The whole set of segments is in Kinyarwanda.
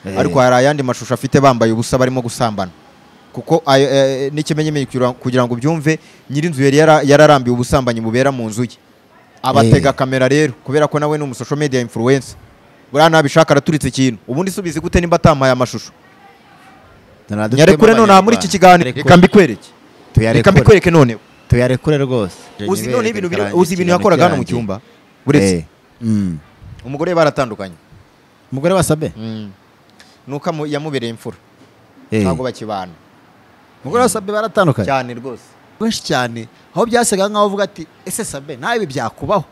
Eh. ariko hari ayandi mashusho afite bambaye ubusa barimo gusambana kuko ayo, eh, n'ikimenyemye kugira- kugira ngo ubyumve nyir'inzu yari yara- yararambiwe ubusambanyi bubera mu nzu ye abatega kamera rero kubera ko nawe ni umusosho media influencer buriya nabishaka araturitse ikintu ubundi subizi gute nimba atampaye amashusho nyarekure none aha muri iki kiganiro Rekure. reka mbikwereke reka tuyarekure mbikwereke noneho tuyarekure rwose uzi noneho ibintu biri- uzi ibintu yakoraga hano mu cyumba uretse umugore baratandukanye umugore wasabe nuko amu- yamubereye imfura Eh. ntabwo bakibana umugore wasabe baratandukanye cyane rwose benshi cyane aho byasaga nkaho uvuga ati ese sabe nawe ibi byakubaho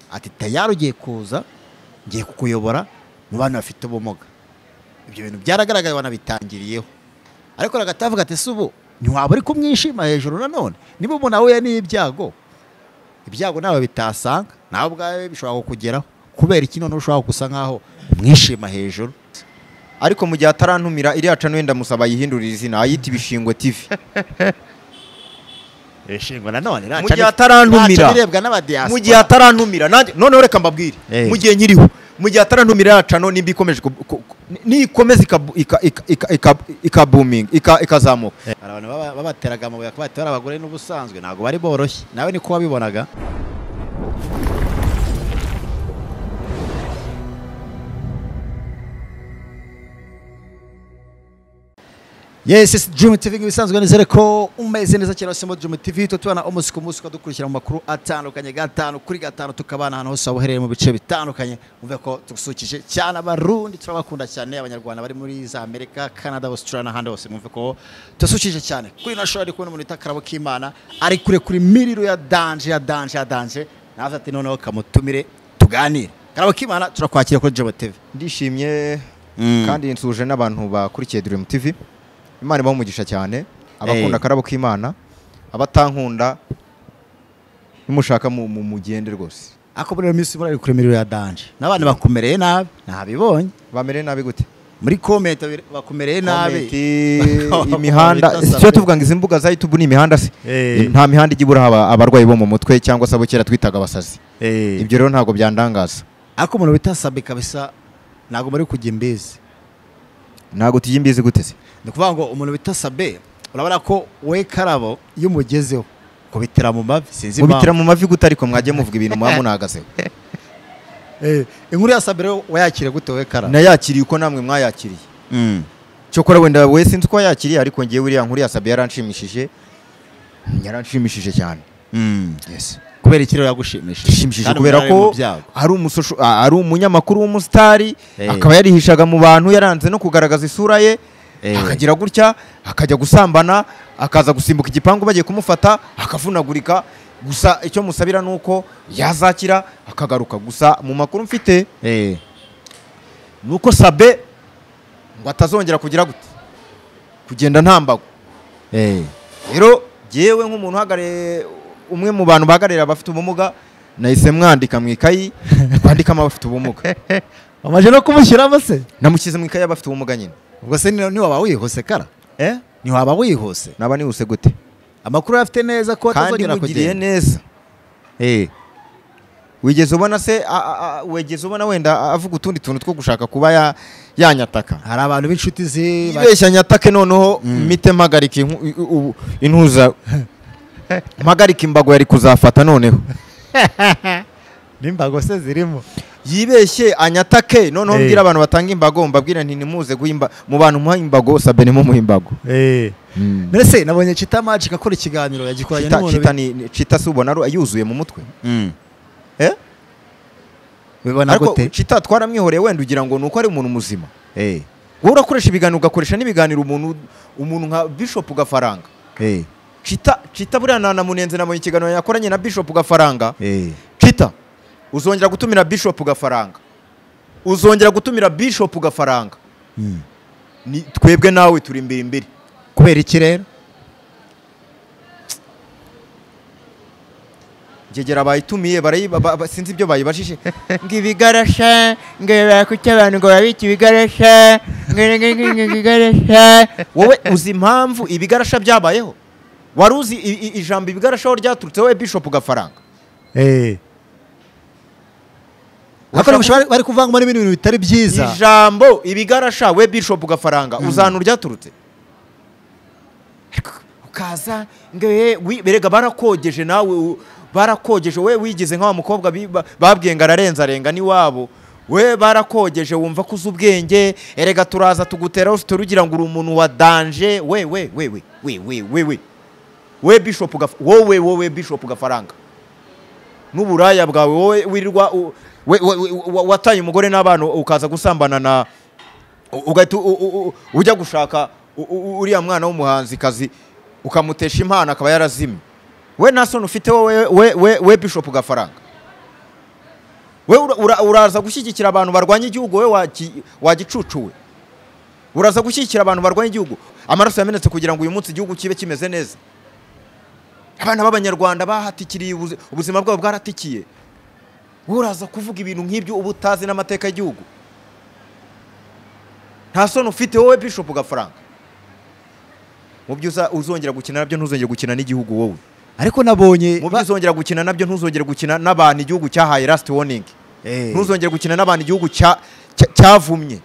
ati tayari ugiye kuza ngiye kukuyobora mu bantu bafite ubumuga ibyo bintu byaragaragaye banabitangiriyeho ariko ragatavuga ati se ubu ntiwaba uri kumwishima hejuru nanone niba umuntu ahuye n'ibyago ibyago nawe bitasanga nawe ubwawe bishobora kukugeraho kubera iki noneho ushobora gusa nkaho umwishima hejuru ariko mu gihe atarantumira iriya cano wenda musaba ayihindurire izina ayita ibishingwe tv ishingwa nanone mu gihe atarantumira birebwa n'abadiyasipora mu gihe atarantumira nanjye noneho reka mbabwire Eh. mu gihe nyiriho mu gihe atarantumira iriya cano nimba ikomeje ku- ku- ku- nikomeza ikabu- ika- ika- ika- ika- ikabuminga ika- ikazamuka hari abantu baba- babateraga amabuye akaba bari abagore n'ubusanzwe ntabwo bari boroshye nawe niko wabibonaga yes yes Dream TV nk'ibisanzwe nizere ko umeze neza cyane wasemo Dream TV tuba tubana umunsi ku munsi tukadukurikira mu makuru atandukanye gatanu kuri gatanu tukabana ahantu hose waba uherereye mu bice bitandukanye umve ko tugusukije cyane abarundi turabakunda cyane abanyarwanda bari muri za Amerika Canada Australia n'ahandi hose mwumve ko tubasukije cyane kuri ino shora ndi kubona umuntu wita Karabo K'Imana ari kure kuri miriro ya danje ya danje ya danje nawe ati noneho kamutumire tuganire Karabo K'Imana turakwakira kuri Dream TV ndishimye Mm. kandi nsuje n'abantu bakurikiye dream tv imana ibaha umugisha cyane abakunda Eh. akarabo k'imana abatankunda nimushaka mu- mu- mugende rwose ako muri iyo minsi muri ari kure miriro ya danje n'abandi bakumereye nabi ntabibonye bamereye nabi gute muri komenti babiri- bakumereye nabi Komenti, Bakaba imihanda bita si sabe. cyo tuvuga ngo izi mbuga za youtube ni imihanda se Eh. nta mihanda ijya ibura aba- abarwayi bo mu mutwe cyangwa se abo kera twitaga abasazi ibyo ibyo rero ntabwo byandangaza ako umuntu bitasabe kabisa ntabwo muri kujya imbizi ntabwo tujya imbizi gute se ni ukuvuga ngo umuntu bitasabe urabona ko we karabo iyo umugezeho kubitira mu mavi sinzi mubitira impamvu mu mavi gute ariko mwagiye muvuga ibintu muba munahagazeho Eh, inkuru ya sabe rero wayakire gute we karabo nayakiriye uko namwe mwayakiriye Mm. cyokora wenda we sinzi uko yakiriye ariko ngewe uriya nkuru yasabye yaranshimishije yaranshimishije cyane Mm. yes kubera iki rero yagushimishije ishimishije Kandi kubera umuntu ari mu ko byago. ari umusosho a- ari umunyamakuru w'umusitari Eh. akaba yarihishaga mu bantu yaranze no kugaragaza isura ye Eh. akagira gutya akajya gusambana akaza gusimbuka igipangu bagiye kumufata akavunagurika gusa icyo musabira ni uko yazakira akagaruka gusa mu makuru mfite Eh, ni uko sabe ngo atazongera kugira gute kugenda ntambagwa eh. rero yewe nk'umuntu uhagarariye umwe mu bantu bahagarariye abafite ubumuga nahise mwandika mu ikayi twandikamo abafite ubumuga wamaze no kumushyiramo se namushyize mu ikayi y'abafite ubumuga nyine ubwo se ni- niwaba wihuse kara niwaba wihuse naba nihuse gute amakuru afite neza ko kandi atazongera mugiriye kugenda neza Eh. wigeze ubona se a- a- a- wigeze ubona wenda avuga utundi tuntu two gushaka kuba ya- yanyataka hari abantu b'inshuti ze ba- ibeshya nyatake noneho mite mpagarike intuza mpagarike imbago yari kuzafata noneho n'imbago se zirimo yibeshye anyatake noneho Eh. mbwira abantu batanga imbago mbabwira nti nimuze guha imba- mu bantu muha imbago sabe nimo muha imbago mbese nabonye chita magic akora ikiganiro yagikoranye Chita- n'umuntu chita ni- ni- chita si ubona ari- yuzuye mu mutwe bi- Eh? bibona ariko gute chita twaramwihoreye wenda ugira ngo ni uko ari umuntu muzima Eh, wowe urakoresha ibiganiro ugakoresha n'ibiganiro umuntu umuntu nka bishop gafaranga eh, chita chita buriya nanamunenze nabonye ikiganiro yakoranye na bishop gafaranga eh. chita uzongera gutumira bishop gafaranga uzongera gutumira bishop gafaranga Mm. Ni- twebwe nawe turi imbere imbere kubera iki rero ngegera bayitumiye barayiba ba- ba- sinzi ibyo bayibajije ngo ibigarasha ngo bakuki abantu ngo babike ibigarasha ngo ngo- ngo- ngo ibigarasha wowe uzi impamvu ibigarasha byabayeho wari uzi i- i- ijambo ibigarasha aho ryaturutse wowe bishop gafaranga ariko mushobora bari kuvangamo n'ibindi bintu bitari byiza ijambo ibigarasha we bishopu gafaranga uzana uryaturutse Ariko ukaza ngo "Eh, wi- berega barakogeje nawe u- barakogeje we wigize nk'awa mukobwa bi- ba- babwiye ngo ararenzarenga n'iwabo we barakogeje wumva ko uzi ubwenge erega turaza tugutera hose turugira ngo uri umuntu wa danje we we we we we we we we we bishopu gaf- wowe wowe bishopu gafaranga n'uburaya bwawe wowe wirirwa u- we- we- we- wa- wataye umugore n'abana ukaza gusambana na u- ugahita u- u- u- ujya gushaka u- u- uriya mwana w'umuhanzikazi ukamutesha impano akaba yarazimye we nta soni ufite wowe we- we- we bishopu gafaranga we ura- ura- uraza gushyigikira abantu barwanya igihugu we wagi- wagicucuwe uraza gushyigikira abantu barwanya igihugu amaraso yamenetse kugira ngo uyu munsi igihugu kibe kimeze neza abana b'abanyarwanda bahatikiriye ubuzi- ubuzima bwabo bwaratikiye uraza kuvuga ibintu nk'ibyo uba utazi n'amateka y'igihugu nta soni ufite wowe bishopu gafaranga mu byo uza- uzongera gukina nabyo ntuzongere gukina n'igihugu wowe ariko nabonye mu byo uzongera gukina nabyo ntuzongere gukina n'abantu igihugu cyahaye lasiti woningi Eh. ntuzongere gukina n'abantu igihugu cya- cya- cyavumye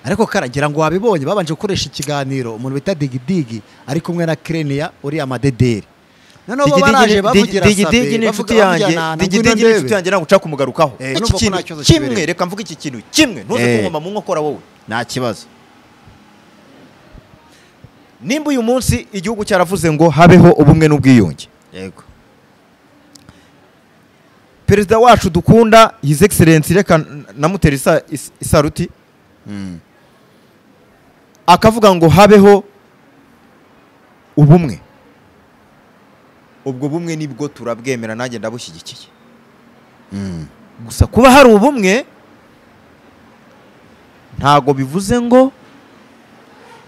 ariko karagira ngo wabibonye babanje gukoresha ikiganiro umuntu bita digidigi ari kumwe na kireniya uriya madederi noneho bo baraje bavugira digidigi ni inshuti yanjye digidigi ni inshuti yanjye ntabwo nshaka kumugarukaho Eh, numva iki ko kintu nta kibazo kimwe kibereye. reka mvuge iki kintu kimwe ntuze Eh. kunkoma mu nkokora wowe nta kibazo nimba uyu munsi igihugu cyaravuze ngo habeho ubumwe n'ubwiyunge yego perezida wacu dukunda his excellence reka namutera isa- is- isaruti akavuga ngo habeho ubumwe ubwo bumwe nibwo turabwemera nanjye ndabushyigikiye gusa kuba hari ubumwe ntago bivuze ngo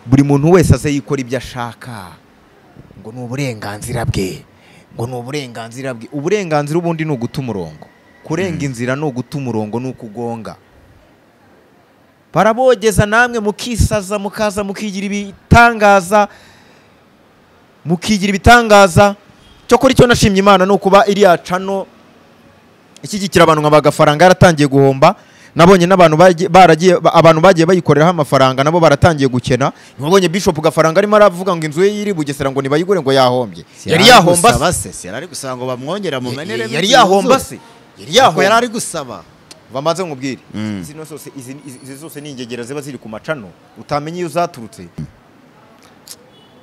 buri muntu wese aze yikora ibyo ashaka ngo ni uburenganzira bwe ngo ni uburenganzira bwe uburenganzira ubundi ni uguta umurongo kurenga inzira ni uguta umurongo ni ukugonga barabogeza namwe mukisaza mukaza mukigira ibitangaza mukigira ibitangaza cyokora icyo nashimye imana ni ukuba iriya cano ishyigikira abantu nka bagafaranga yaratangiye guhomba nabonye n'abantu bagiye- baragiye ba- abantu bagiye bayikoreraho amafaranga nabo baratangiye gukena nabonye bishop gafaranga arimo aravuga ngo inzu ye yiri bugesera ngo nibayigure ngo yahombye yari yahomba se se siyari ari gusaba ngo bamwongere Yari- yari yahomba se yari yahomba yari yahomba ari gusaba bamaze nkubwire Mm. zino zose izi izi zose ni ingegera ziba ziri ku macano utamenya iyo zaturutse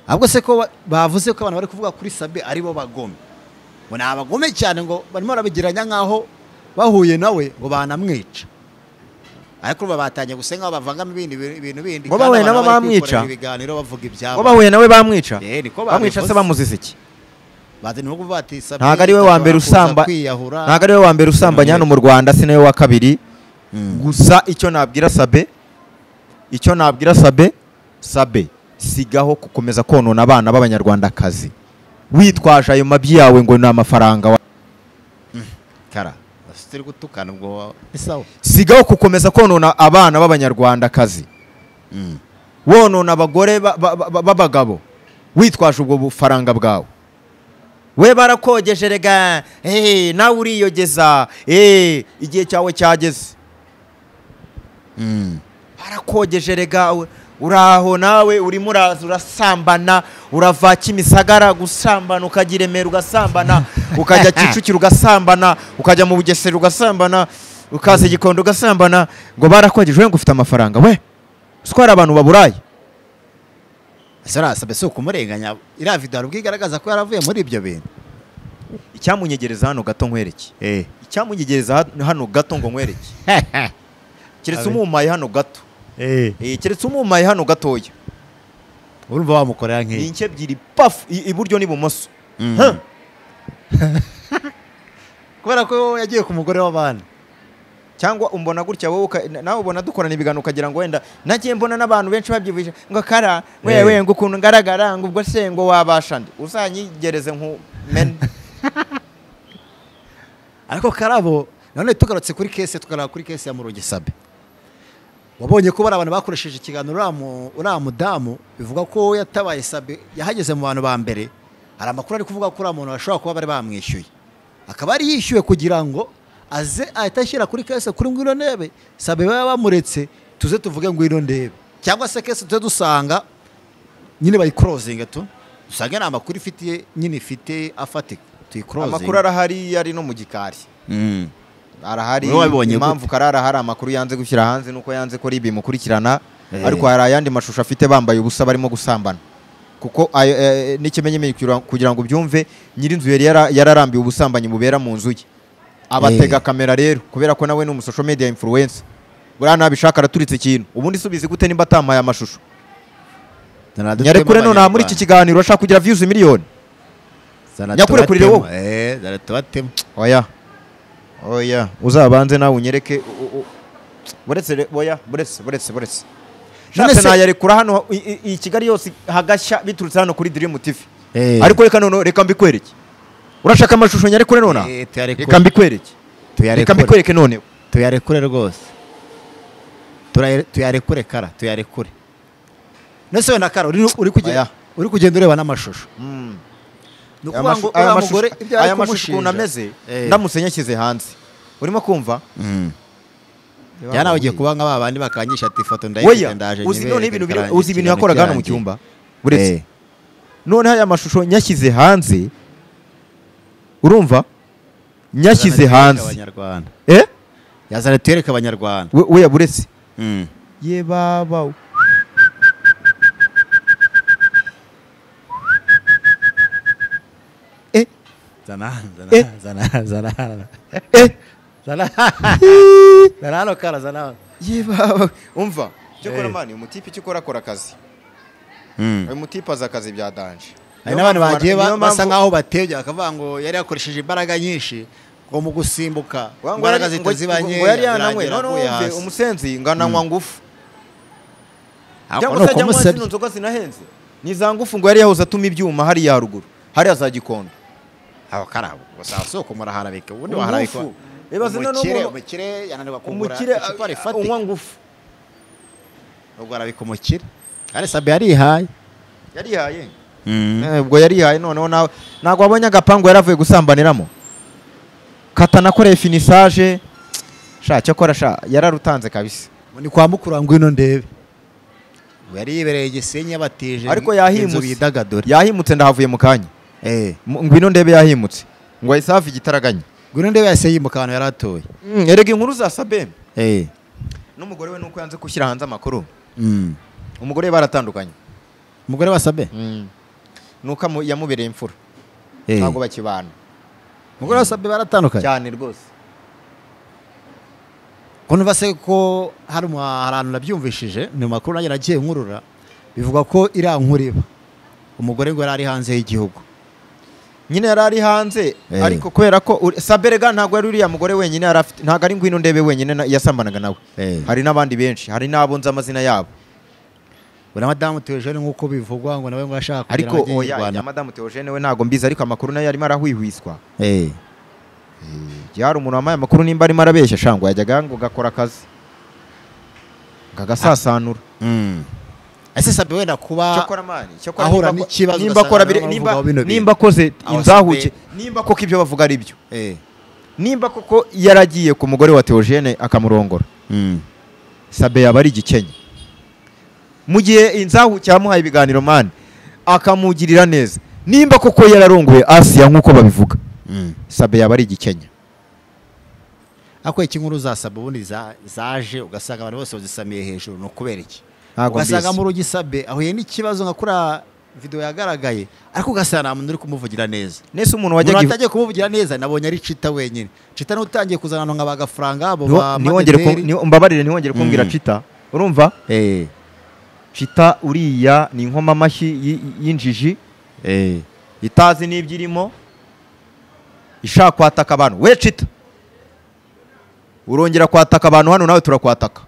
ahubwo se ko ba- bavuze ko abantu bari kuvuga kuri sabe aribo bagome ngo ni abagome cyane ngo barimo barabigiranya nk'aho bahuye nawe ngo banamwica ariko ubu batangiye gusa nk'aho bavangamo ibindi bintu- ibintu bindi Ngo kandi bahuye abantu nabo bari kwikorera bamwica? ibiganiro bavuga ibyabo ngo bahuye nawe bamwica Eh, niko bamwica se babivuze. bamuzize iki bazi ni ukuvuga ati sabe ntabwo ari we wa mbere ashobora usamba kwiyahura ntabwo ari we wa mbere usambanya hano mu rwanda si nawe wa kabiri Mm. gusa icyo nabwira sabe icyo nabwira sabe sabe sigaho gukomeza konona abana b'abanyarwandakazi witwaje ayo mabyi yawe ngo ni amafaranga wa- kara bafite uri gutukana ubwo ni sawa sigaho gukomeza konona abana b'abanyarwandakazi wonona abagore ba- ba- ba- b'abagabo witwaje ubwo bufaranga bwawe we barakogeje rega eh, nawe uriyogeza eh, igihe cyawe cyageze barakogeje rega we- uraho nawe urimo uraza urasambana urava kimisagara gusambana ukajya i remera ugasambana ukajya kicukiro ugasambana ukajya mu bugesera ugasambana ukaza i gikondo ugasambana ngo barakogeje we ngo ufite amafaranga we uswara abantu baburaye ese uriya sabe si ukumurenganya iriya video hari ubwo igaragaza ko yaravuye muri ibyo bintu icyamunyegereza hano gato nkwereke eh icyamunyegereza ha- hano gato ngo nkwereke keretse Abe. umumaye hano gato eh Eh, keretse umumaye hano gatoya urumva wamukorera ni nk'iyi inke ebyiri pafu i- iburyo n'ibumoso Mm. Huh. kubera ko yagiye ku mugore w'abana cyangwa umbona gutya wowe uka- na- nawe ubona dukorana ibiganiro ukagira ngo wenda nagiye mbona n'abantu benshi babyibuje ngo kara Eh. wewe ngo ukuntu ngaragara ngo ubwo se ngo wabasha nde uzanyigereze nku men ariko karabo none tugarutse kuri kese tukaraba kuri kese ya murugi sabe wabonye ko bari abantu bakoresheje ikiganiro uriya mu- uriya mudamu bivuga ko yatabaye sabe yahageze mu bantu ba mbere hari amakuru ari kuvuga ko uriya muntu bashobora kuba bari bamwishyuye akaba yari yishyuwe kugira ngo aze ahita ashyira kuri kese kuri ngwino ndebe sabe baba bamuretse tuze tuvuge ngwino ndebe cyangwa se kese tuze dusanga nyine bayikorozinge tu dusange nta makuru ifitiye nyine ifite afatika tuyikorozinge amakuru arahari ari no mu gikari Mm. arahari Wowe wabibonye impamvu karara hari amakuru yanze gushyira hanze nuko yanze ko ribi mukurikirana Eh. ariko hari ayandi mashusho afite bambaye ubusa barimo gusambana kuko ayo, eh, n'ikimenyemeye kugira- kugira ngo ubyumve nyir'inzu yari yara- yararambiwe ubusambanyi bubera mu nzu ye abatega kamera rero kubera ko nawe ni umu social media influencer buriya ntabishaka araturitse ikintu ubundi subizi gute nimba atamaye amashusho nyarekure none aha muri iki kiganiro ashaka kugira views miliyoni nyakure kurire wowe. zaratubatema oya oya uzabanze nawe unyereke u- u- buretse re- oya buretse buretse buretse None Shatse se- nayarekura hano i- i- iyi Kigali yose hagashya biturutse hano kuri Dream TV ariko reka none reka mbikwereke urashaka amashusho nyarekure none reka mbikwereke reka mbikwereke none tuyarekure rwose Turaye- tuyarekure kara tuyarekure nese wenda kara uri uri kugenda Oya. uri kugenda ureba n'amashusho Mm. ni Aya ukuvuga ngo mashu- uriya mugore aya mashusho- ibyo ari aya mashusho ukuntu kumushinja ameze Eh. ndamutse nyashyize hanze urimo kumva Mm. jya nawe ugiye kuba nka ba bandi bakanyisha ati ifoto Oya, ndayifite ndaje uzi nyibereke noneho ibintu biri- bikarangira uzi ibintu ikintu yakoraga hano mu cyanjye. cyumba buretse Eh. noneho aya mashusho nyashyize hanze urumva nyashyize Yazana tuyereke hanze abanyarwanda eh yazana tuyereke abanyarwanda we we yaburetse Mm. ye baba we. eh zana zana Eh. zana zana hano. eh zana zana hano kara zana hano ye baba we. umva cyo Eh. kora mani umutipe cyo kora akora akazi uyu mutipe azi akazi bya danje hari n'abantu bagiye ba- Niyo mpamvu- basa nk'aho batebye bakavuga ngo yari yakoresheje imbaraga nyinshi ngo mu gusimbuka Wa- ngo imbaraga yari- zihita ngo- ziba ngo- ngo nkeya yari yananywe birangira none aguye wumve hasi. umusenzi ngananywa ngufu Ako cyangwa ni se ajya ukumusebya. zino nzoga zinahenze ni za ngufu ngo yari yahoze atuma ibyuma hariya haruguru hariya za gikondo aho karabo gusa soko muraharabika ubundi Umufu. waharabika Ibaze na n'umuntu- umukire umukire yananirwa kugura umukire icupa a- rifatika unywa ngufu ubwo arabika umukire kandi sabe yarihaye yarihaye Eh, ubwo yarihaye noneho nawe ntabwo wabonye agapangu yari avuye gusambaniramo katanakoreye finisaje sha cyakora sha yararutanze kabisa ni kwa mukuru ngwino ndebe yari yibereye igisenyi yabatije Ariko yahimutse. inzu bidagadure yahimutse ndahavuye mu kanya Eh, Mu- ngwino ndebe yahimutse ngo ahise hafi igitaraganya ngwino ndebe yahise yimuka ahantu yari atuye Mm, erega inkuru za sabem Eh, n'umugore we nuko yanze gushyira hanze amakuru mm. umugore we baratandukanye umugore wa sabe nuko amu- yamubereye imfura Eh. ntabwo bakibana umugore wa sabe baratandukanye cyane rwose kuva se ko hari umu- hari ahantu nabyumvishije ni mu makuru nanjye nagiye nkurura bivuga ko iriya nkuru iba umugore ngo yari ari hanze y'igihugu nyine yari ari hanze Eh. ariko kubera ko uri- saberega ntabwo ari uriya mugore wenyine yari afite ntabwo ari ngwino ndebe wenyine na- yasambanaga nawe Eh. hari n'abandi benshi hari n'abo nzi amazina yabo buriya madamu tuyejene nk'uko bivugwa ngo nawe ngo ashaka kugira ariko ngo ajye oya yirwana ya madamu Theogene we ntabwo mbizi ariko amakuru nayo yarimo arahwihwiswa Eh, igihe hari umuntu wambaye amakuru nimba arimo arabeshya shango yajyaga ngo gakora akazi kagasasanura mm. ese sabe wenda kuba cyakora mani ahura cyakora nimba n'ikibazo ako- nimba ugasanga akora nibo biri- bavugaho nimba- bino bintu. nimba akoze Aho inzahuke sabe- nimba koko ibyo bavuga ari byo Eh, nimba koko yaragiye ku mugore wa Theogene akamurongora mm. sabe yaba ari igikenye mu gihe inzahuke yamuhaye ibiganiro mani akamugirira neza nimba koko yararongoye asiya nk'uko babivuga Mm. sabe yaba ari igikenye ako ikinkuru za sabe ubundi za- zaje ugasanga abantu bose bazisamiye hejuru ni ukubera iki ntabwo ugasanga mbizi muri ugisabe ahuye n'ikibazo nka kuriya video yagaragaye ariko ugasanga nta muntu uri kumuvugira neza nese umuntu umuntu wajyaga atagiye kumuvugira neza nabonye ari cita wenyine cita n'utangiye kuzana ahantu nka ba gafaranga abo Niwo- ba niwongere ku- madeteri. niwo- mbabarire ntiwongere kumbwira Mm. cita urumva Eh, cita uriya ni inkomamashyi y- y'injiji eh. itazi n'ibyo irimo ishaka kwataka abantu we cita urongera kwataka abantu hano nawe turakwataka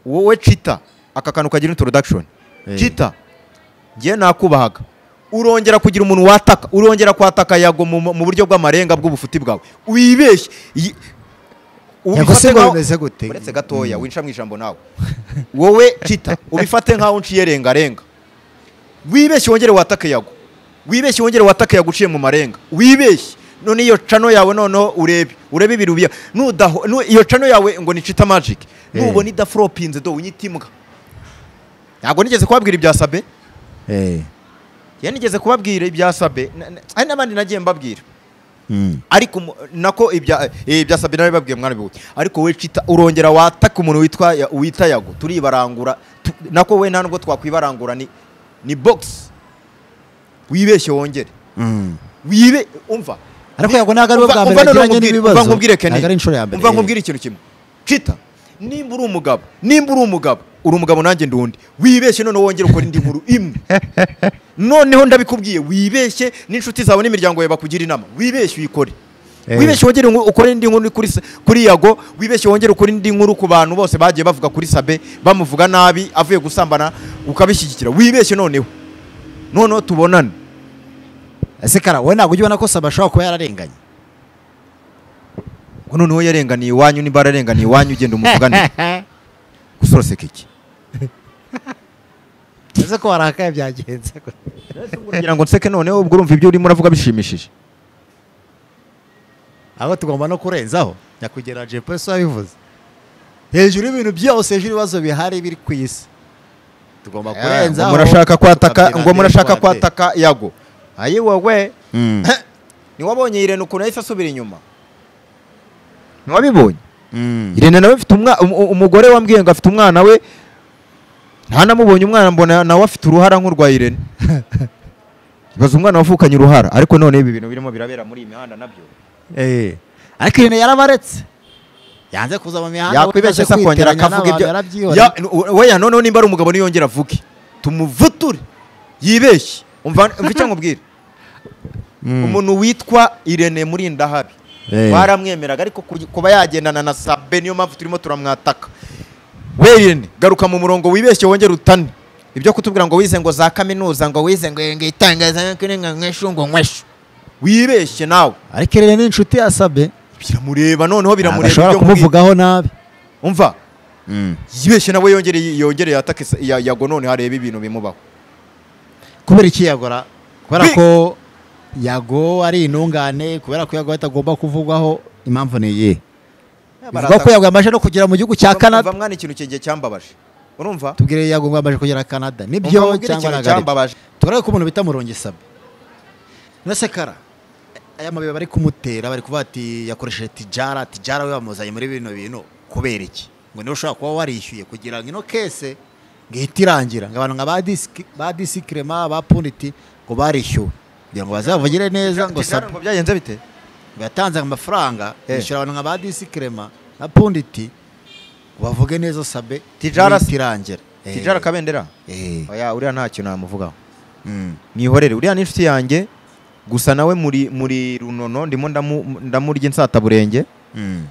wowe cita aka kantu kagira introduction Eh. cita ngiye nakubahaga urongera kugira umuntu wataka urongera kwataka yago mu, mu buryo bw'amarenga bw'ubufuti bwawe wibeshye Yi- ubifate Yago se ngo nkaho- bimeze gute? uretse gatoya winca mu ijambo nawe wowe cita ubifate nkaho unciye rengarenga wibeshye wongere watake yago wibeshye wongere watake yago uciye mu marenga wibeshye none iyo cano yawe noneho urebe urebe ibintu biya nudaho nu- iyo cano yawe ngo nicita magic nubona idafropinze do unyita imbwa ntabwo nigeze kubabwira ibya sabe Eh. ya nigeze kubabwira ibya sabe na- na- hari n'abandi nagiye mbabwira Mm. ariko mu- nako ibya eh, ibya sabe nawe babwiye mwana biwe ariko we cita urongera wataka umuntu witwa ya- wita yago turibarangura tu- nako we nta nubwo twakwibarangura ni ni box wibeshye wongere Mm. wibe umva Ariko yago ntabwo ari we bwa mbere agiranye n'ibibazo. umva nkubwire Kenny. Ntabwo ari inshuro ya mbere. umva Eh. nkubwire ikintu kimwe cita nimba uri umugabo nimba uri umugabo uri umugabo nanjye ndi undi wibeshye noneho wongere ukora indi nkuru imwe noneho ndabikubwiye wibeshye n'inshuti zawe n'imiryango yawe bakugira inama wibeshye uyikore Eh. wibeshye wongere ngo ukore indi nkuru kuri sa- kuri yago wibeshye wongere ukore indi nkuru ku bantu bose bagiye bavuga kuri sabe bamuvuga nabi avuye gusambana ukabishyigikira wibeshye noneho noneho tubonane ese kara wowe ntabwo ujya ubona ko saba ashobora kuba yararenganye ngo noneho yarenganiye iwanyu niba ararenganiye iwanyu ugenda umuvuganira gusoroseka iki ese ko warakaye byagenze kugira ngo nseke noneho ubwo urumva ibyo urimo uravuga bishimishije ahubwo tugomba no kurenzaho nyakugera jepeso wabivuze hejuru y'ibintu byose hejuru y'ibibazo bihari biri ku isi tugomba kurenzaho Ngo murashaka kwataka tukabyina ngo murashaka ndetse twate. kwataka yago ayi wowe Mm. ntiwabonye irene ukuntu yahise asubira inyuma ntiwabibonye Mm. irene nawe afite umwa- um- um- umugore wambwiye ngo afite umwana we ntanamubonye umwana mbona nawe afite uruhara nk'urwa irene baza umwana wavukanye uruhara ariko none ibi bintu birimo birabera muri iyi mihanda nabyo Eh. ariko ibintu yarabaretse yanze kuza mu mihanda yakwibeshya se akongera akavuga ibyo Ya- n- weya noneho nimba ari umugabo niyongera avuge tumuvuture yibeshye umva umva icyo nkubwira umuntu witwa irene murindahabi Eh. baramwemeraga ariko kuj- kuba yagendana na sabe niyo mpamvu turimo turamwataka we irene garuka mu murongo wibeshye wongere utane ibyo kutubwira ngo wize ngo za kaminuza ngo wize ngo ngo itangazamakuru ngo nkweshu ngo nkweshu wibeshye nawe ariko irene ni inshuti yasabye biramureba noneho biramureba ashobora ibyo nkubwira. kumuvugaho nabi umva yibeshye nawe yongere yongere yatake sa- ya- yago none hareba ibintu bimubaho kubera iki yagora kubera Bi- ko yago ari intungane kubera ko yago atagomba kuvugwaho impamvu ni iyi bivugwa ko yago yamaze no kugera mu gihugu cya Kanada canada mwana ikintu kigiye cyambabaje urumva tubwire yago ngo yamaze kugera canada nibyo Umva cyangwa mbwira ikintu ntabwo ari cyambabaje turabe ko umuntu bita murongisabe nasekara aya mabuye bari kumutera bari kuvuga ati yakoresheje tijara tijara we bamuzanye muri bino bintu kubera iki ngo niba ushobora kuba warishyuye kugira ngo ino kese ngo ihite irangira ngo abantu nka ba disiki- ba disikirema ba puniti ngo barishyuwe kugira ngo bazavugire neza ngo Tijara sabe ngo byagenze bite ngo yatanze amafaranga Eh. yishyura abantu nka ba disikirema na punditi ngo bavuge neza sabe Tijara- ihite irangira Eh, tijara kabendera eh, oya uriya nta kintu namuvugaho mm, mwihorere uriya ni inshuti yanjye gusa nawe muri muri runono ndimo ndamu- ndamurya insataburenge mm,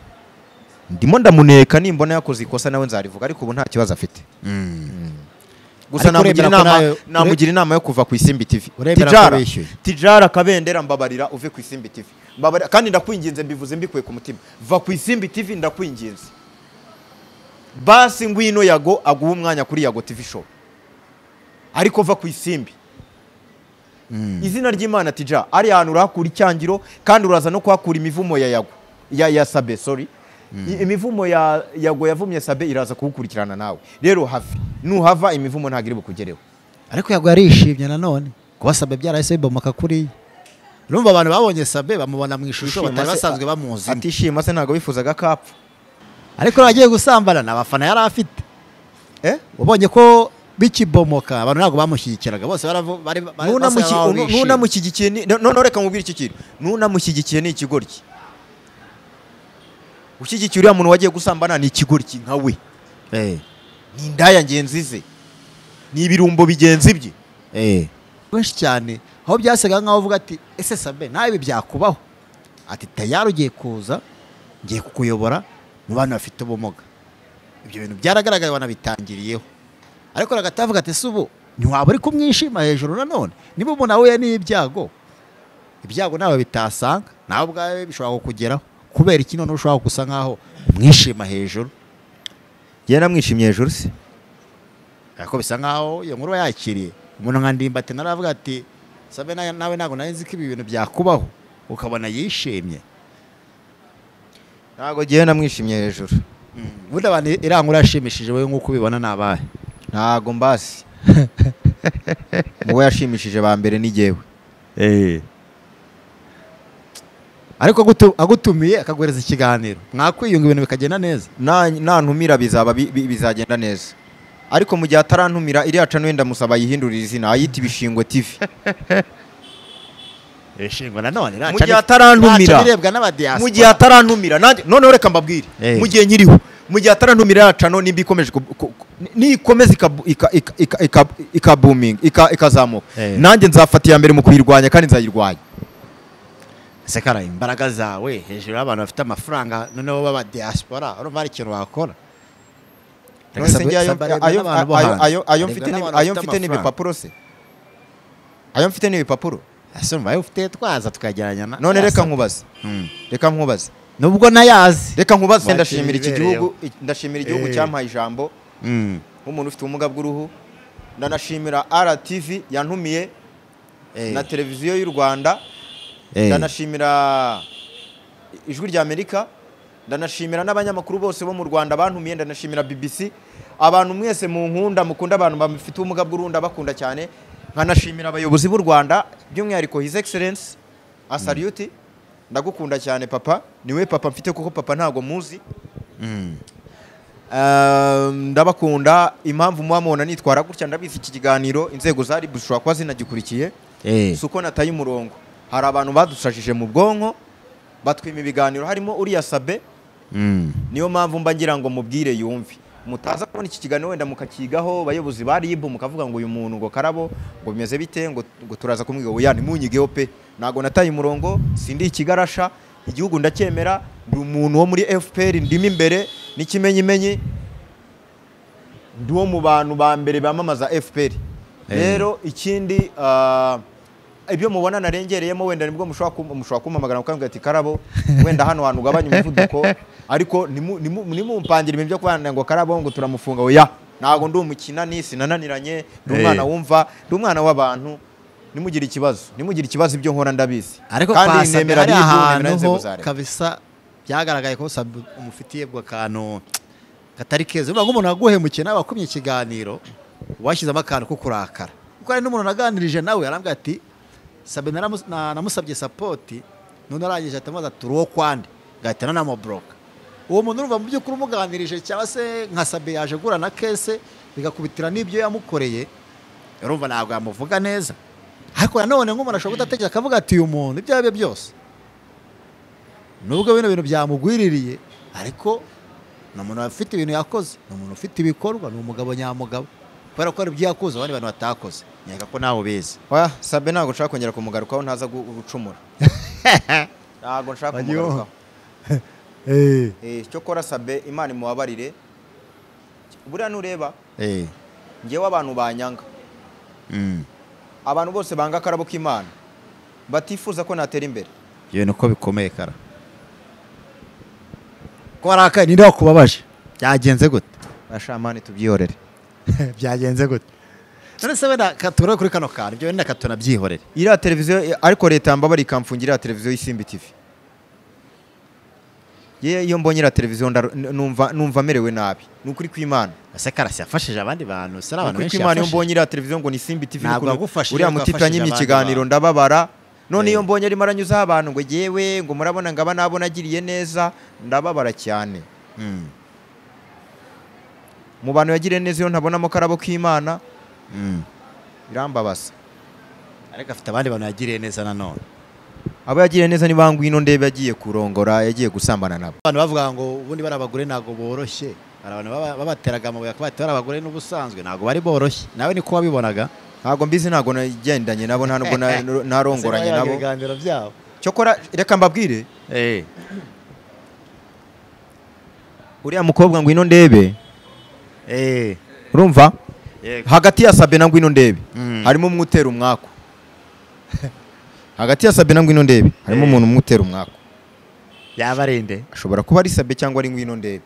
ndimo ndamuneka nimbona yakoze ikosa nawe nzarivuga ariko ubu nta kibazo afite mm. gusa Ariko namugira uremera ko inama nawe- namugira inama yo kuva ku isimbi tv Uremera ko tijara bishyuye. tijara kabendera mbabarira uve ku isimbi tv mbabarira kandi ndakwinginze mbivuze mbikuye ku mutima va ku isimbi tv ndakwinginze basi ngwino yago aguha umwanya kuri yago tv show ariko va ku isimbi izina ry'imana tija ari ahantu urahakura icyangiro kandi uraza no kuhakura imivumo ya yago ya, ya sabe sorry I- imivumo ya yago yavumye sabe iraza kuwukurikirana nawe rero have nuhava imivumo ntabwo iri bukugereho ariko yago yarishimye nanone kuba sabe byarahise bibomoka kuriya urumva abantu babonye sabe bamubona mu ishusho Ishima batari se- basanzwe bamuzi atishima se ntabwo bifuzaga ko apfa ariko agiye gusambana nta bafana yari afite Eh? ubonye ko bikibomoka abantu ntabwo bamushyigikiraga bose baravu- bari bari- Nunamuki- basa n'aho nu- bishimye. nunamushyigikiye ni- no- noneho reka nkubwire iki kintu nunamushyigikiye ni ikigoryi ushyigikiye uriya muntu wagiye gusambana ni ikigoryi nka we Eh, ni indaya ngenzi ze ni ibirumbo bigenzi bye eh. benshi cyane aho byasaga nkaho uvuga ati ese sabe nawe ibi byakubaho ati tayari ugiye kuza ngiye kukuyobora mu bantu bafite ubumuga ibyo bintu byaragaragaye banabitangiriyeho ariko ragatavuga ati se ubu ntiwaba uri kumwishima hejuru nanone niba umuntu ahuye n'ibyago ibyago nawe bitasanga nawe ubwawe bishobora kukugeraho kubera iki noneho ushobora gusa nkaho umwishima hejuru yaramwishimye hejuru se ariko bisa nkaho iyo nkuru yakiriye umuntu nka ndimbati naravuga ati sabe na- nawe ntabwo nari nzi ko ibi bintu byakubaho ukabona yishimye ntabwo ngewe namwishimye hejuru ubundi abantu irangura yashimishije wowe nk'uko ubibona ni abahe ntabwo mbasi wowe yashimishije ba mbere ni ngewe ariko agutu- agutumiye akaguhereza ikiganiro mwakwiyunga ibintu bikagenda neza Na- nantumira bizaba bi- bi- bizagenda neza ariko mu gihe atarantumira iriya cano wenda musaba yihindurire izina ayita ibishingwe tivi ishingwa nanone Mu gihe atarantumira. birebwa n'abadiyasipora mu gihe atarantumira nanjye noneho reka mbabwire Eh. mu gihe nyiriho mu gihe atarantumira iriya cano nimba ikomeje ku- ku- ku- nikomeza ikabu- ika- ika- ika- ika- ikabuminga ika- ikazamuka Eh. nanjye nzafata iya mbere mu kuyirwanya kandi nzayirwanya sekara imbaraga zawe hejuru y'abantu bafite amafaranga noneho baba diaspora urumva hari ikintu wakora None se njye ayo- ayo- ayo- ayo- ayo mfite ni- ayo mfite n'ibipapuro se ayo mfite n'ibipapuro asumva ayo ufite twaza tukageranya na- none reka yasa. nkubaze Mm. reka nkubaze nubwo nayazi reka nkubaze Wakira ndashimira iki ibibereyeho. gihugu ndashimira igihugu Eh. cyampaye ijambo Mm. nk'umuntu ufite ubumuga bw'uruhu ndanashimira RTV yantumiye Eh, na televiziyo y'u Rwanda eh. ndanashimira ijwi rya Amerika ndanashimira n'abanyamakuru bose bo mu Rwanda bantumiye ndanashimira BBC abantu mwese mu nkunda mukunda abantu bafite ubumuga bw'uruhu ndabakunda cyane nkanashimira abayobozi b'u Rwanda by'umwihariko His Excellence Asariuti ndagukunda cyane papa niwe papa mfite kuko papa ntago muzi Mm. Um, ndabakunda impamvu muba mubona nitwara gutya ndabizi iki kiganiro inzego za RIB zishobora kuba zinagikurikiye Eh. si uko nataye umurongo hari abantu badusashije mu bwonko batwima ibiganiro harimo uriya sabe Mm. niyo mpamvu mba ngira ngo mubwire yumve mutaza kubona iki kiganiro wenda mukakigaho abayobozi ba RIB mukavuga ngo uyu muntu ngo karabo ngo bimeze bite ngo, ngo turaza kumwiga oya ntimunyigeho pe ntabwo nataye umurongo sindi ikigarasha igihugu ndacyemera ndi umuntu wo muri FPR ndimo imbere n'ikimenyimenyi ndi wo mu bantu ba mbere bamamaza FPR Eh. rero ikindi ah, ibyo mubona narengereyemo wenda nibwo mushobora kum- mushobora kumpamagara mukambwira ati karabo wenda hano hantu ugabanya umuvuduko ariko ntimu- ntimu- ntimumpangire ibintu byo kubana ngo karabo ngo turamufunga oya ntabwo ndi umukinani sinananiranye ndi Eh. umwana wumva ndi umwana w'abantu nimugire ikibazo nimugire ikibazo ibyo nkora ndabizi ariko kwa Sabe hari RIB, ahantu nemera inzego ho za leta. kabisa byagaragaye ko Sabe umufitiye bwa kantu katari keza uvuga nk'umuntu waguhemukiye nawe wakumye ikiganiro washyizemo akantu ko kurakara kuko hari n'umuntu naganirije nawe yarambwira ati sabe naramus- na- namusabye sapoti none arangije ahita amubaza ati uri uwo kwande ngahita nanamuburoka uwo muntu urumva mu by'ukuri umuganirije cyangwa se nka sabe yaje agura na kese bigakubitira n'ibyo yamukoreye urumva ntabwo yamuvuga neza ariko nanone nk'umuntu ashobora kudatekereza akavuga ati uyu muntu ibyo ari byo byose nubwo bino bintu byamugwiririye ariko ni umuntu ufite ibintu yakoze ni umuntu ufite ibikorwa ni umugabo nyamugabo kubera ko hari ibyo yakoze abandi bantu batakoze nkeka ko nawe ubizi oya sabe ntabwo nshaka kongera kumugarukaho ntaza gu- gucumura ntabwo nshaka Bagiye ho. kumugarukaho Eh, cyo kora sabe imana imubabarire buriya nureba Eh, ngewe abantu banyanga mm, abantu bose banga akarabo k'imana batifuza ko natera imbere ibintu uko bikomeye kara ko warakaye ninde wakubabaje byagenze gute bashamani tubyihorere byagenze gute none se wenda katura kuri kano kantu ibyo wenda katura byihorere iriya televiziyo ariko leta yambabara ikamfungira iriya televiziyo y'isimbi tv ye iyo mbonye iriya televiziyo ndaro- n- numva numva merewe nabi ni ukuri kw'imana ese karasi yafashije abandi bantu si ari ni abantu ukuri benshi kw'imana iyo yafashije mbonye iriya televiziyo ngo ni simbi tv Ntabwo n'ukuntu yagufashije, uriya ariko mutipe yafashije yanyimye abandi ikiganiro bantu. ndababara none Eh. iyo mbonye arimo aranyuzaho abantu ngo yewe ngo murabona ngaba nabo nagiriye neza ndababara cyane Mm, mu bantu yagiriye neza iyo ntabonamo akarabo k'imana mm. birambabaza ariko afite abandi bantu yagiriye neza nanone abo yagiriye neza ni ba ngwino ndebe yagiye kurongora yagiye gusambana nabo abantu bavuga ngo ubundi bari abagore ntabwo boroshye hari abantu baba- babateraga amabuye bakaba bati bari abagore n'ubusanzwe ntabwo bari boroshye nawe niko wabibonaga ntabwo mbizi ntabwo nagendanye nabo nta nubwo na- narongoranye Basigaye bagira nabo ibiganiro byabo cyokora reka mbabwire eh uriya mukobwa ngwino ndebe eh urumva yego hagati ya sabe na ngwino ndebe Mm. harimo umwe utera umwaku hagati ya sabe na ngwino ndebe harimo Eh. umuntu umwe utera umwaku yaba ari nde ashobora kuba ari sabe cyangwa ari ngwino ndebe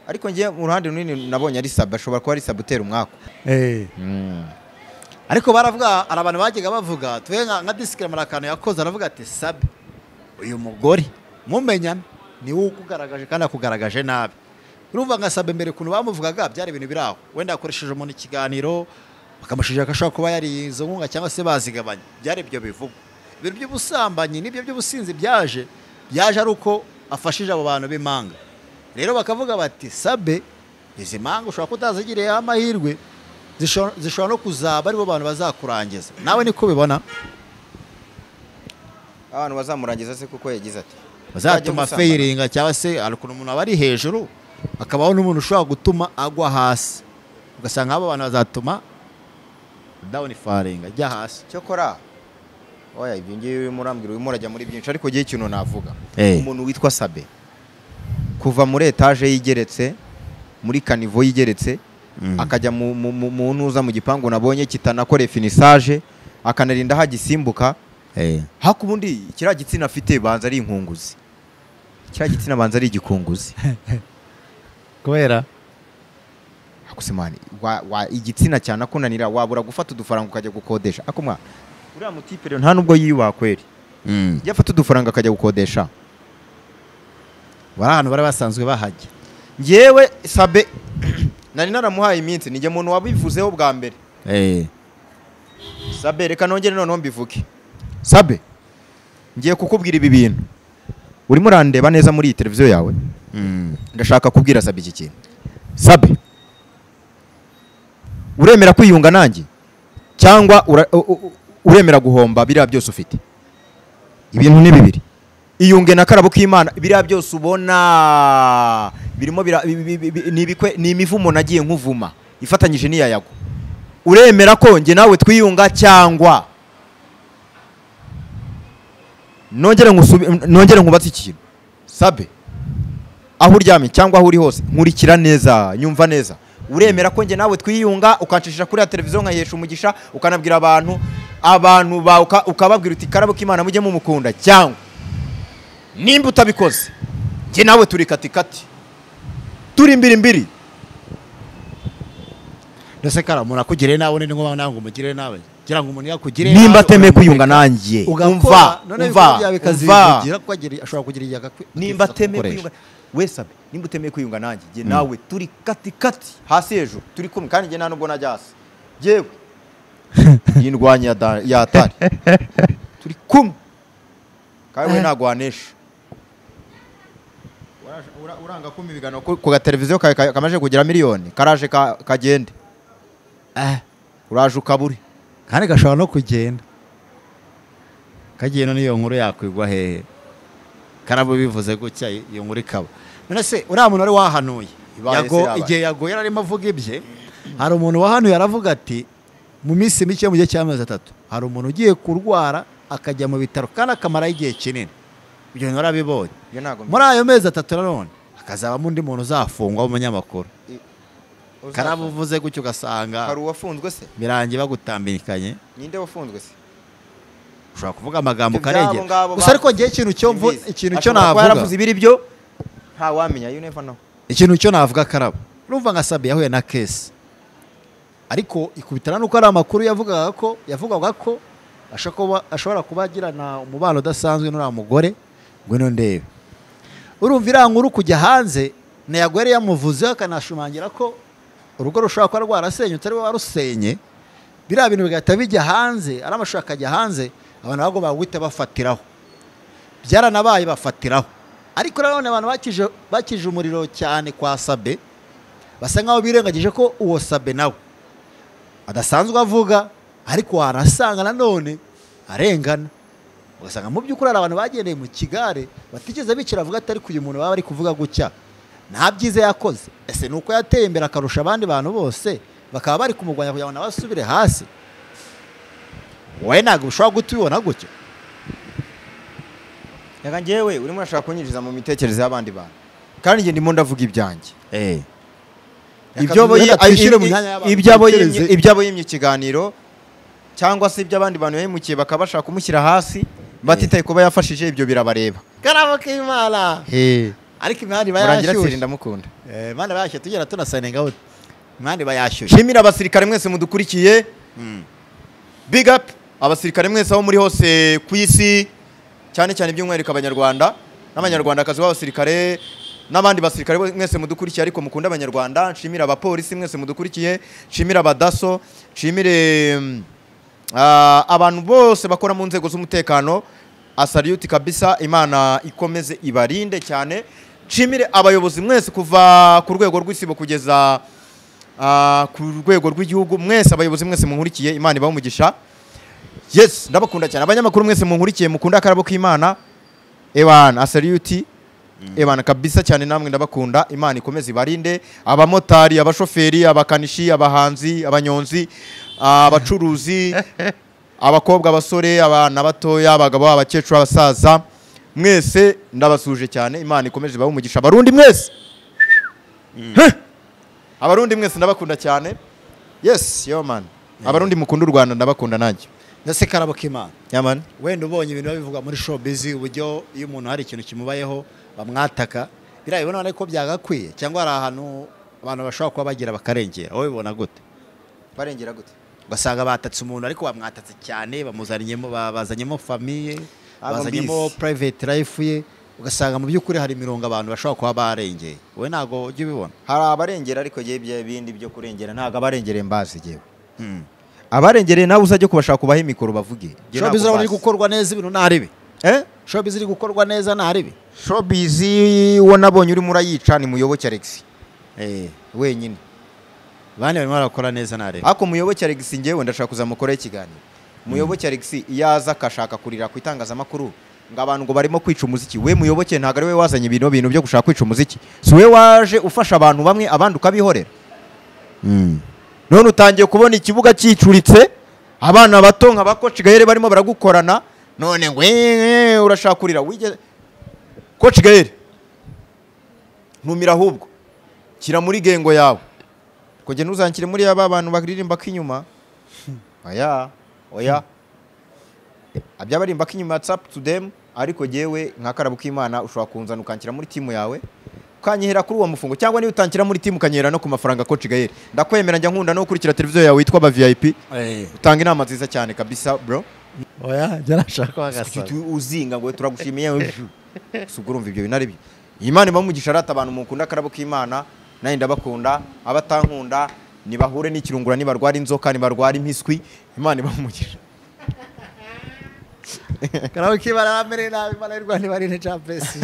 ariko njye mu ruhande runini nabonye ari sabe ashobora kuba ari sabe utera umwaku eh Mm. ariko baravuga hari abantu bajyaga bavuga tuve nka nka disikirama akantu yakoze aravuga ati sabe uyu mugore mumenyana ni wowe ukugaragaje kandi akugaragaje nabi urumva nka sabe mbere ukuntu bamuvugaga byari ibintu biri aho wenda yakoresheje umuntu ikiganiro bakamushinja ko ashobora kuba yariye nkunga cyangwa se bazigabanya byari ibyo bivugwa ibintu by'ubusambanyi n'ibyo by'ubusinzi byaje byaje ari uko afashije abo bantu b'impanga rero bakavuga bati sabe izi mpanga ushobora kutazigiriyeho amahirwe zisho- zishobora no kuzaba aribo bantu bazakurangiza nawe niko ubibona abantu bazamurangiza se kuko yagize ati bazatuma Uzajya umusambana. feyiringa cyangwa se hari ukuntu umuntu aba ari hejuru hakabaho n'umuntu ushobora gutuma agwa hasi ugasanga abo bantu bazatuma dawuni faringa ajya hasi cyokora oya ibyo ngiyo urimo urambwira urimo urajya muri byinshi ariko ngewe ikintu navuga Eh. umuntu witwa sabe kuva muri etaje yigeretse muri kanivo yigeretse akajya mu- mu mu- mu ntuza mu gipangu nabonye kitanakore finisaje akanarinda hagisimbuka haku ubundi kiriya gitsina afite banza ari inkunguzi kiriya gitsina banza ari igikunguzi kubera akusimani wa, wa igitsina cyane akunanira wabura gufata udufaranga ukajya gukodesha akumwa uriya mutipe rero nta nubwo yiyubaha kweri iyo afata udufaranga akajya gukodesha bari ahantu bari basanzwe bahajya ngewe sabe nari naramuhaye iminsi nijye muntu wabivuzeho bwa mbere sabe reka nongere noneho mbivuge sabe ngiye kukubwira ibi bintu urimo urandeba neza muri iyi televiziyo yawe ndashaka kubwira sabe iki kintu sabe uremera kwiyunga nanjye cyangwa ura- u- u- uremera guhomba biriya byose ufite ibintu ni bibiri iyunge na karabo k'imana biriya byose ubona birimo bira- bi- bi- bi- bi- ni ibikwe- ni imivumo nagiye nkuvuma ifatanyije n'iya yago uremera ko njye nawe twiyunga cyangwa nongere nkusubi- nongere nkubatse ikintu sabe aho uryamye cyangwa aho uri hose nkurikira neza nyumva neza uremera ko njye nawe twiyunga ukancisha kuri ya televiziyo nkayihesha umugisha ukanabwira abantu abantu bawe uka- ukababwira uti karabo k'imana mujye mumukunda cyangwa nimba utabikoze njye nawe turi katikati turi mbiri mbiri ndetse kara umuntu akugiriye nawe ni ngombwa nawe ngo umugire nawe kugira ngo umuntu yakugire nimba nawe, atemeye kwiyunga uramureka. nanjye umva ugakora none umva bikaba umva bikazivugira ko agira- ashobora kugira igihe agakwi- akifuza nimba atemeye kugukoresha. kwiyunga wese abe nimba utemeye kwiyunga nanjye njye nawe turi katikati hasi hejuru turi kumwe kandi njye nta nubwo najya hasi yewe yindwanya ya da- ya atari turi kumwe kandi we ntabwo wanesha Uraje- ura- uranga kumpa ibiganiro ku- ku gateleviziyo ka- ka- kamaze kugira miliyoni karaje ka- kagende Eh, uraje ukabure kandi gashobora no kugenda kagenda n'iyo nkuru yakwigwa hehe karabo bivuze gutya iyo nkuru ikaba none se uriya muntu wari wahanuye Ibaye Yago- se yabaye. igihe yagoye yari arimo avuga ibye hari umuntu wahanuye aravuga ati mu minsi mike mu gihe cy'amezi atatu hari umuntu ugiye kurwara akajya mu bitaro kandi akamaraho igihe kinini ibyo bintu warabibonye Iyo ntabwo muri ayo mezi atatu nanone hakazabamo undi muntu uzafungwa w'umunyamakuru Uzafunga. karabo uvuze gutyo ugasanga hari uwafunzwe se birangiye bagutambikanye ninde wafunzwe se ushobora kuvuga amagambo Ibyo byabo ukarengera ngabo gusa ariko ngewe ikintu cyo mvu- ikintu cyo navuga ibiri byo nta wamenya you never know ikintu cyo navuga karabo urumva nka sabi yahuye na kesi ariko ikubitana nuko ari amakuru yavugaga ko yavugaga ko ashobora kuba- ashobora kuba agirana umubano udasanzwe n'uriya mugore ngwino ndebe urumva iriya nkuru kujya hanze ntago yari yamuvuzeho akanashimangira ko urugo rushobora kuba rwarasenyutse ariwe warusenye biriya bintu bigahita bijya hanze ari amashusho akajya hanze abantu ntabwo bagahita bafatiraho byaranabaye bafatiraho ariko nanone abantu bakije bakije umuriro cyane kwa sabe basa nkaho birengagije ko uwo sabe nawe adasanzwe avuga ariko warasanga nanone arengana ugasanga mu by'ukuri hari abantu bagendeye mu kigare batigeze bicara avuga ati ariko uyu muntu baba bari kuvuga gutya nta byiza yakoze ese ni uko yateye imbere akarusha abandi bantu bose bakaba bari kumurwanya kugira ngo nawe asubire hasi wowe ntabwo ushobora guhita ubibona gutya reka ngewe urimo urashaka kunyinjiza mu mitekerereze y'abandi bantu kandi njye ndimo ndavuga ibyanjye ibyo abo Reka twishyire mu i- i- myanya y'abantu ibyo abo yimye- dutekereze. ibyo abo yimye ikiganiro cyangwa se ibyo abandi bantu yahemukiye bakaba bashaka kumushyira hasi batitaye kuba yafashije ibyo birabareba karabo k'imana ariko imihanda iba murangira atsinda yashyushye ndamukunda Eh, imihanda iba yashyushye tugera tunasanenga uti imihanda iba yashyushye shimira abasirikare mwese mudukurikiye big up abasirikare mwese aho muri hose ku isi cyane cyane by'umwihariko abanyarwanda n'abanyarwandakazi b'abasirikare n'abandi basirikare bo- mwese mudukurikiye ariko mukunda abanyarwanda nshimire abapolisi mwese mudukurikiye nshimire abadaso nshimire mm, ah, abantu bose bakora mu nzego z'umutekano asariyuti kabisa imana ikomeze ibarinde cyane nshimire abayobozi mwese kuva ku rwego rw'isibo kugeza ah, ku rwego rw'igihugu mwese abayobozi mwese munkurikiye imana ibahe umugisha yes ndabakunda cyane abanyamakuru mwese munkurikiye mukunda akarabo k'imana ebana asariyuti ebana kabisa cyane namwe ndabakunda imana ikomeze ibarinde abamotari abashoferi abakanishi abahanzi abanyonzi abacuruzi abakobwa abasore abana batoya abagabo abakecuru abasaza mwese ndabasuje cyane imana ikomeje ibahe umugisha abarundi mwese Heh! abarundi mwese ndabakunda cyane yes yo man abarundi mukunda u rwanda ndabakunda nanjye ndetse karabo k'imana yaman wenda ubonye ibintu biba bivugwa muri showbiz uburyo iyo umuntu hari ikintu kimubayeho bamwataka biriya bibona ariko byagakwiye cyangwa hari ahantu abantu bashobora kuba bagira bakarengera wowe bibona gute barengera gute ugasanga batatse umuntu ariko bamwatatse cyane bamuzaniyemo bazanyemo famiye Aba bazanyemo mbizi. private life ye ugasanga mu by'ukuri hari imirongo abantu bashobora kuba barengeye wowe ntabwo ujya ubibona hari abarengera ariko yewe ibyo bindi byo kurengera ntabwo abarengereye mbazi yewe abarengereye nawe uzajye kubashaka ubahe mikoro bavuge showbiz Njye ntabwo urabona iri mbazi. gukorwa neza ibintu nta ribi Eh? showbiz iri gukorwa neza nta ribi showbiz uwo nabonye urimo urayica ni muyoboke alex wenyine bane barimo barakora neza nta ribi ariko muyoboke alex ngewe ndashaka kuzamukoraho ikiganiro muyoboke alex iyo aza akashaka kurira ku itangazamakuru ngo abantu ngo barimo kwica umuziki we muyoboke ntabwo ari we wazanye ibintu bintu byo gushaka kwica umuziki si we waje ufasha abantu bamwe abandi ukabihorera none utangiye kubona ikibuga cyicuritse abana bato nka bakoci gaheri barimo baragukorana none ngo "Eh, eh, urashaka kurira wigeze koci gaheri ntumira ahubwo shyira muri gengo yawe kujya ntuzangire muri ya ba bantu baririmba k'inyuma oya oya abya barimba k'inyuma it's up to them ariko jyewe nka karabo k'imana ushobora kunzana ukanshyira muri timu yawe ukanyihera kuri uwo mufungo cyangwa niba utanshyira muri timu ukanyihera no ku mafaranga koci gaheri ndakwemera njya nkunda no gukurikira televiziyo yawe witwa aba vip utanga inama nziza cyane kabisa bro oya njya nashaka Kuki wagasaba uti- uzinga ngo turagushimiye we. si ubwo urumva ibyo bintu ari byo imana iba umugisha arata abantu mukunda akarabo k'imana nanjye ndabakunda abatankunda nibahure n'ikirungura nibarwara inzoka nibarwara impiswi imana iba umugisha karabo k'imana aramere nabi imana y'u rwanda ibarinde capesi